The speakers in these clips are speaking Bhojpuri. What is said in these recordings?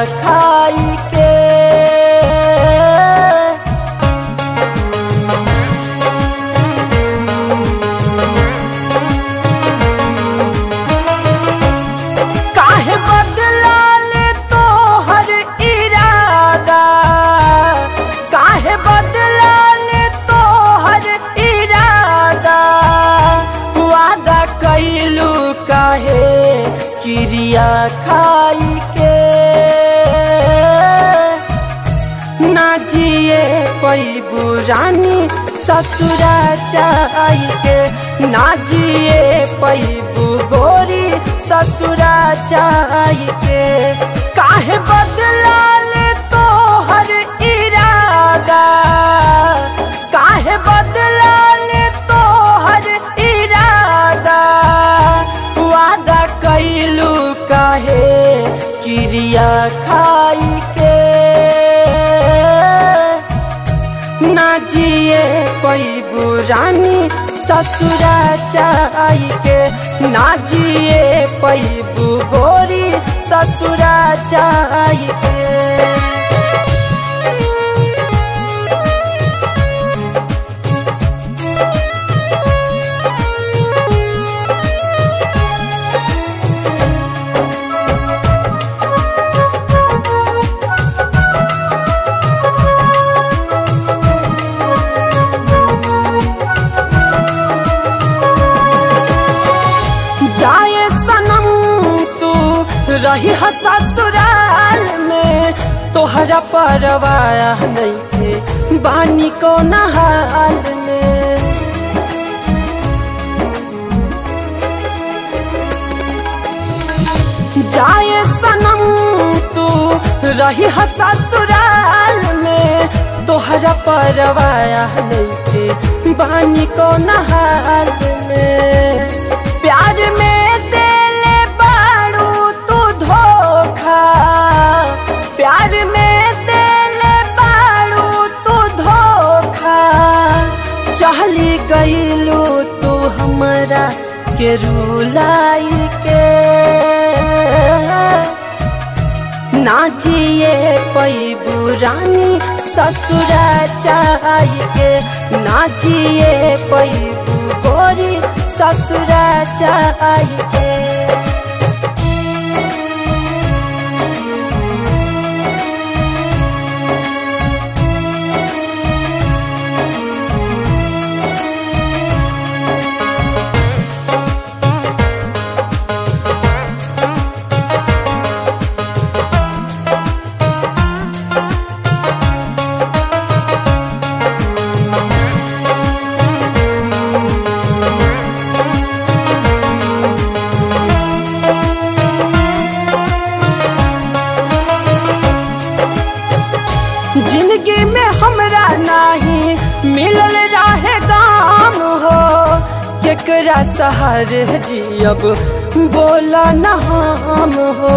खाई के काहे बदला ले तो हर इरादा काहे बदला ले तो हर इरादा वादा कैलू काहे क्रिया खाई के ना जिए पैबू रानी ससुरा चाई के ना जिए पैबू गोरी ससुरा चाई के काहे बदला ले तो हर इरादा काहे बदला ले तो हर इरादा वादा कैलू काहे क्रिया खाई के ना जिए पैबू रानी ससुरा चाई के ना जिए पैबू गोरी ससुरा चाई के जाए सनम तू रही ह ससुराल में तोहरा परवाया नहीं थे बानी को नहाल में जाए सनम तू रही ह ससुराल में तोहरा परवाया नहीं थे बानी को नहाल में प्यार में देले बाड़ू तू धोखा प्यार में देले बाड़ू तू धोखा चहली गईलू तू हमरा के रुलाई के ना जिए पैबू रानी ससुरा चाई के ना जिए पैबू गोरी ससुरा चाई के जिंदगी में हमरा नाही मिलल रहे गाम हो केकरा सहार जियब बोला न हम हो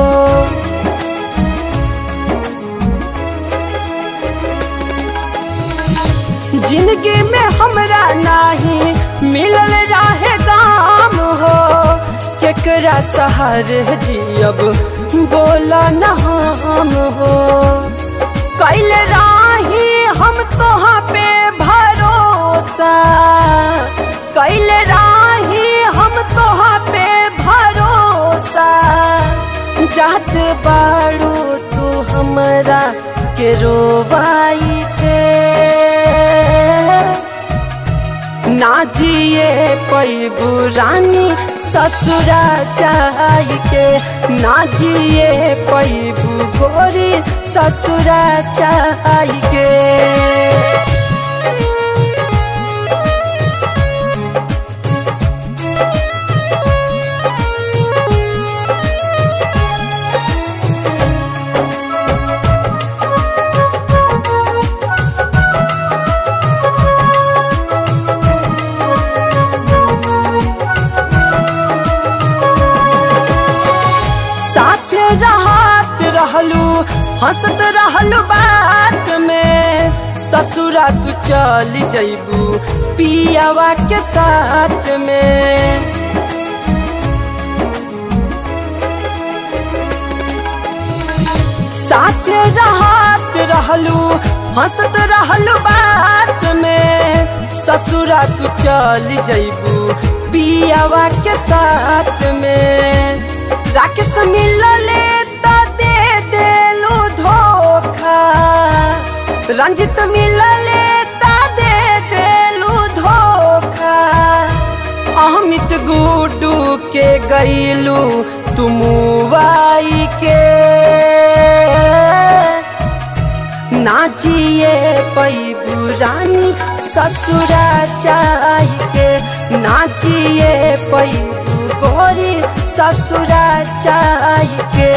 जिंदगी में हमरा नाही मिलल रहे गाम हो केकरा सहार जियब बोला न हम हो कैल राही हम तोहा पे भरोसा कैल राही हम तोहा पे भरोसा जात बाड़ू तू हमरा के रोवाई के ना जिए पैबू रानी ससुरा चाई के ना जिए पैबू गोरी ससुरा चाई के साथे रहत रहलू हंसत रहलू बात में ससुरा तू चल जैबू पियावा के साथ में साथे रहत रहलू हंसत रहलू बात में ससुरा तू चल जैबू पियावा के साथ में राकेश मिलले त दे देलू धोखा रंजित मिलले त दे देलू धोखा अमित गुडू के गईलू तुम वाई के नाचिए पैबू रानी ससुरा चाह के नाचिए पैबू गोरी ससुरा चाह के